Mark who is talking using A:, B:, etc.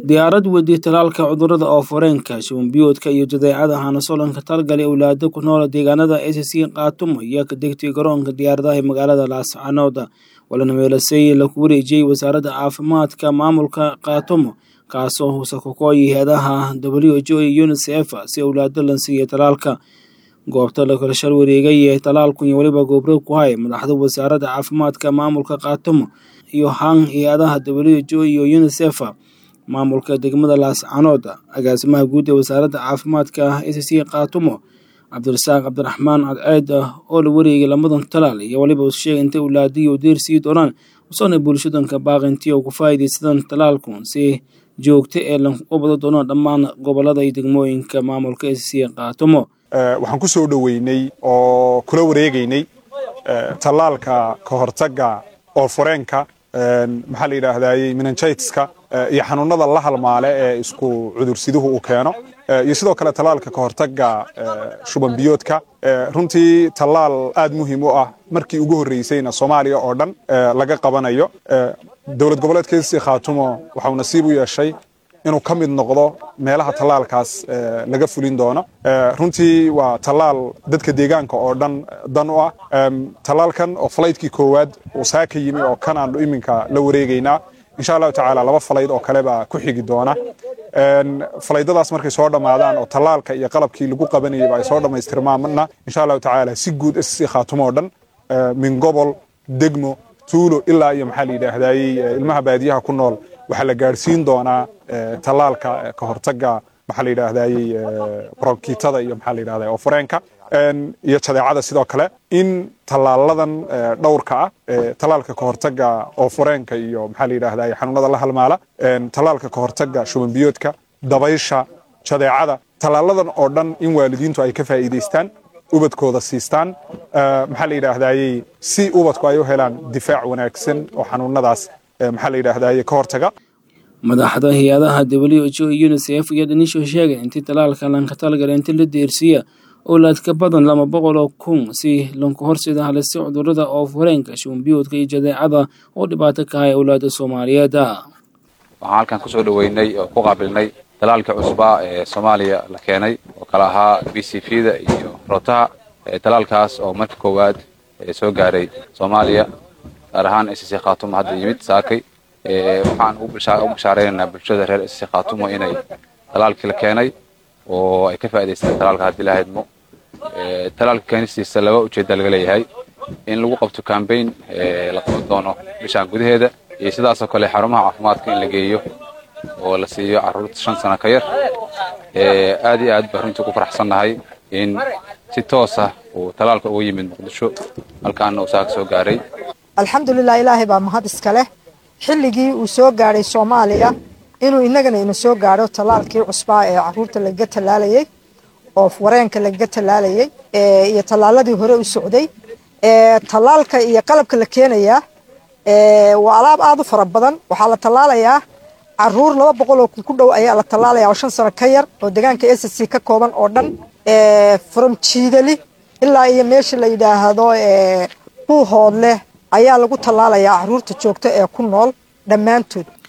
A: diyaarad weydii talaalka cudurada ooforeenka shubanbiyoodka iyo jadeecada hanasolanka talgalay owlaado ku nool deegaanada acc kaatumo iyo ka degtay garoonka diyaaradaha ee magaalada laascanood walana meelasey laku wareejiyey wasaaradda caafimaadka maamulka kaatumo kaasoo husakokooyi heedaha w h o iyo unisef si owlaado lan siiya talaalka goobta la kala shal wareegay ee talaalku iyo weliba goobro ku hay madaxda wasaaradda caafimaadka maamulka kaatumo iyo han hay-adaha w h o iyo unisef maamulka degmada laascanood agaasimaha guud ee wasaaradda caafimaadka acc kaatumo cabdirasaaq cabdiraxmaan cadceed oo la wareegay lamadan talaal iyo waliba sheegay intay owlaadiyo deer sii doonaan usana bulshadanka baaqintii oo ku faa'iidaysadaan talaalku si joogto ee lagu bado doono dhammaan gobolada iyo degmooyinka maamulka acc kaatumo
B: waxaan ku soo dhoweynay oo kula wareegaynay tallaalka ka hortagga oofureenka maxaa la yidhaahdaayey minanjaytiska iyo xanuunada la halmaale ee isku cudursiduhu uu keeno iyo sidoo kale tallaalka ka hortagga shuban biyoodka runtii tallaal aad muhiim u ah markii ugu horreysayna soomaaliya oo dhan laga qabanayo dowlad goboleedkeedsi khaatumo waxau nasiib u yeeshay inuu ka mid noqdo meelaha tallaalkaas laga fulin doono runtii waa tallaal dadka deegaanka oo dhan dan u ah tallaalkan oo falaytkii koowaad uu saa ka yimi oo kan aanu iminka la wareegaynaa insha allahu tacaala laba falayd oo kale baa ku xigi doona falaydadaas markay soo dhammaadaan oo tallaalka iyo qalabkii lagu qabanayayba ay soo dhammaystirmaanna insha allahu tacaala si guud sc khaatumo oo dhan min gobol degmo tuulo ilaa iyo maxaa la yidhaahdaayey ilmaha baadiyaha ku nool waxaa la gaadhsiin doonaa tallaalka ka hortagga maxaa la yidhaahdaayey bronkitada iyo maxaa la yidhahda oofureenka iyo jadeecada sidoo kale in tallaaladan dhowrka ah tallaalka ka hortagga oofureenka iyo maxaa la yidhaahdaye xanuunada la halmaala tallaalka ka hortagga shubanbiyoodka dabaysha jadeecada tallaaladan oo dhan in waalidiintu ay ka faa'iidaystaan ubadkooda siistaan maxaa la yidhaahdaayey si ubadku ay u helaan difaac wanaagsan oo xanuunadaas maxaa la yidhaahdaye ka hortaga
A: madaxda hay-adaha w h o iyo unisef iyo dhanisho sheegay intii talaalka lanka talgala inta la deersiiya owlaad ka badan laba boqol oo kun si lanku horsida halista cudurada oofureenka shubanbiyoodka iyo jadeecada oo dhibaato ka hay owlaada soomaaliyeed
C: waxaan halkan kusoo dhoweynay oo ku qaabilnay talaalka cusbaa ee soomaaliya la keenay oo kala ahaa b c v da iyo rotaha talaalkaas oo marka koowaad soo gaaray soomaaliya gaar ahaan acc khaatumo hadda yimid saakay waxaan u bashaareynanaa bulshada reer acc khaatumo inay talaalkii la keenay oo ay ka faa'idaystaan talaalka haddii la haydmo talaalka keenistiisa laba ujeedda laga leeyahay in lagu qabto cambaign la qaban doono bishaan gudaheeda iyo sidaasoo kale xarumaha caafimaadka in la geeyo oo la siiyo carruurta shan sano ka yar aad iyo aad baan runtii ku faraxsannahay in si toos ah uu talaalka uga yimid muqdisho halkaana uu saaka soo gaaray
D: alxamdulilah ilaahay baa mahad iska leh xilligii uu soo gaadhay soomaaliya inuu innagana ina soo gaadho tallaalkii cusbaa ee caruurta lagaga tallaalayey oo wareenka lagaga tallaalayey iyo tallaaladii hore u socday tallaalka iyo qalabka la keenayaa waa alaab aada u fara badan waxaa la tallaalayaa caruur laba boqol oo kun ku dhow ayaa la tallaalaya oo shan sano ka yar oo deegaanka s c ka kooban oo dhan from jiidali ilaa iyo meesha la yidhaahdo buuhood leh ayaa lagu tallaalayaa caruurta joogta ee ku nool dhammaantood